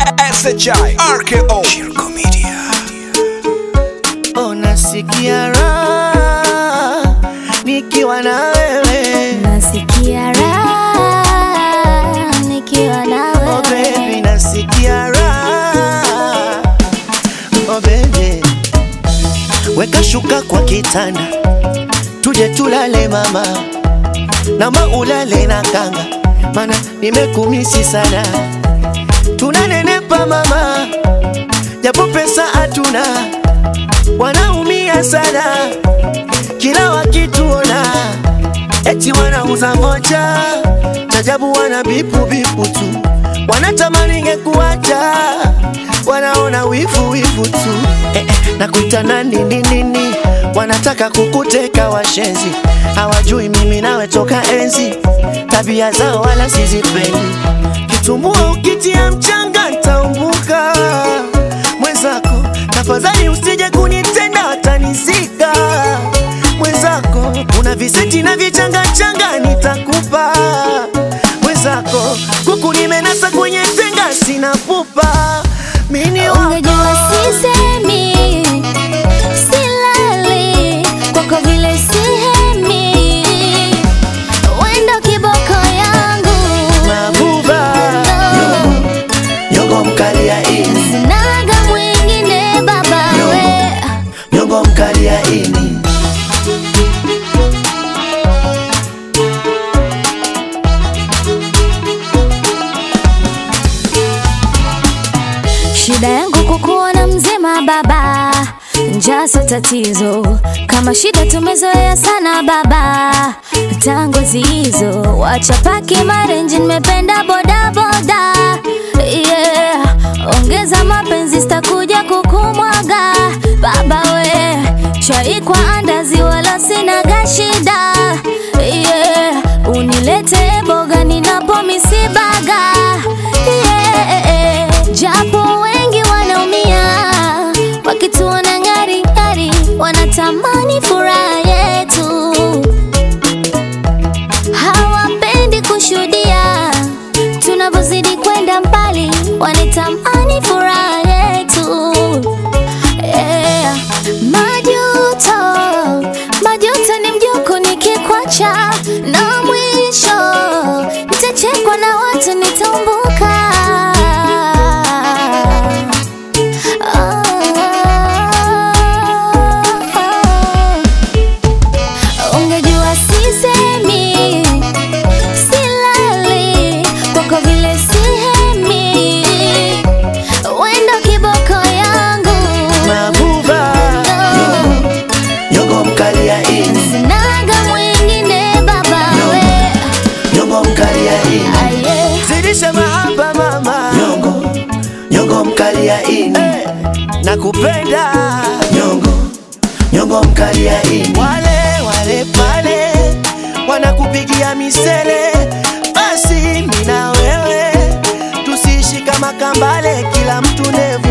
SHI RKO Shirko Media Oh, nasikia raha nikiwa na wewe Nasikia raha nikiwa na oh wewe. baby, nasikia raha oh baby, weka shuka kwa kitanda tuje tulale mama, nama ulale na kanga, mana nimekumisi sana, tunanenepa mama, japo pesa hatuna, wanaumia sana kila wakituona eti wanauza moja chajabu, wana bipu bipu tu, wanatamani ngekuacha, wanaona wivu wivu tu eh, eh, nakuita nani nini nini, wanataka kukuteka washenzi, hawajui mimi nawe toka enzi, tabia zao wala sizipendi, kitumbua ukitia mchanga ntaumbuka mwenzako, tafadhali usije kunitenda watanizika mwenzako, una viseti na vichanga changa nitakupa mwenzako, kuku nimenasa kwenye tenga sina pupa mini wako Ungejua sisemi, silali kwako vile sihemi, wendo kiboko yangu mabuba nyongo mkali ya ini sinaga mwingine baba we nyongo mkali ya ini Shida yangu kukuona mzima baba, njaa sio tatizo. Kama shida tumezoea sana baba, tangu hizo wacha paki marenji, nimependa boda boda yeah. Ongeza mapenzi, sitakuja kukumwaga baba we, chai kwa andazi, wala sinaga shida yeah. Unilete boga ninapo misibaga yeah. Japo wengi wanaumia wakituona ngari ngari, wanatamani furaha yetu, hawapendi kushuhudia tunavyozidi kwenda mbali, wanatamani furaha yetu yeah. Majuto, majuto ni mjoko nikikwacha, na mwisho nitachekwa na watu nitambuka. Oh, ungejua sisemi, silali kwako vile sihemi, wendo kiboko yangu mabuba nyongo mkali ya ini Sinaga mwingine baba we nyongo mkali ya ini aye zidisha mahaba mama nyongo nyongo mkali ya ini hey, nakupenda nyongo nyongo mkali ya ini wale wale pale wanakupigia misele basi mina wewe tusiishi kama kambale kila mtu nevu